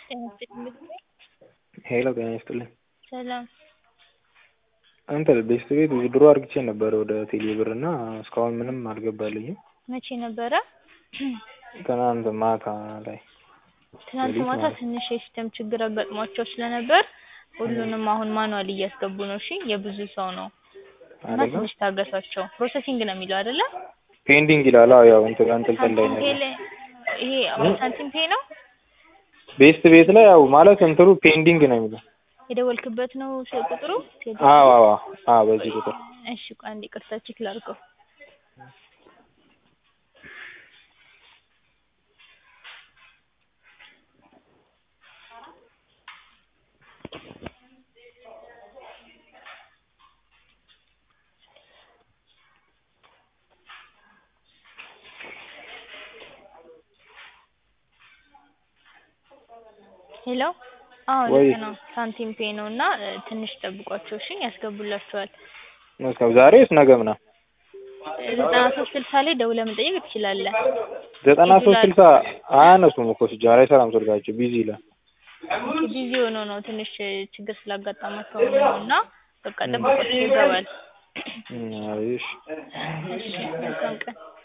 ጤና ይስጥልኝ ምግቤ ሄሎ ጤና ይስጥልኝ ሰላም እንትን ቤስት ቤት ዊዝድሮ አርግቼ ነበር ወደ ቴሌ ብር እና እስካሁን ምንም አልገባልኝም። መቼ ነበረ? ትናንት ማታ ላይ ትናንት ሌሊት ማታ ማለት ነው። ትንሽ የሲስተም ችግር አጋጥሟቸው ስለነበር ሁሉንም አሁን ማኑዋል እያስገቡ ነው። እሺ የብዙ ሰው ነው እና አይደለ? ትንሽ ታገሷቸው። ፕሮሰሲንግ ነው የሚለው አይደለ? ፔንዲንግ ይላል። አዎ ያው እንትን አንጠልጠል ላይ ሳንቲም ፔ ነገር ላይ ይሄ እ? ሳንቲም ፔ ነው ቤስት ቤት ላይ ያው ማለት እንትኑ ፔንዲንግ ነው የሚለው። የደወልክበት ነው ስ- ቁጥሩ ቴሌ አዎ አዎ አዎ በዚህ ቁጥር እሺ ቆይ አንዴ ይቅርታ ቼክ ላድርገው። ሄሎ አዎ ወይ ልክ ነው ሳንቲም ፔ ነው እና እ፣ ትንሽ ጠብቋቸው እሺ ያስገቡላችኋል። እስከ ዛሬ ወይስ ነገ ምናምን? እ፣ ዘጠና ሶስት ስልሳ ላይ ደውለህ መጠየቅ ትችላለህ። ዘጠና ሶስት ስኬጁል ስልሳ አያነሱም እኮ ሲጀመር አይሰራም ስልካቸው ቢዚ ይላል። ቢዚ ሆኖ ነው ትንሽ እ፣ ችግር ስላጋጠማቸው ነው እና በቃ እም፣ ጠብቋቸው ይገባል። እም፣ አይ እሺ እሺ መልካም ቀን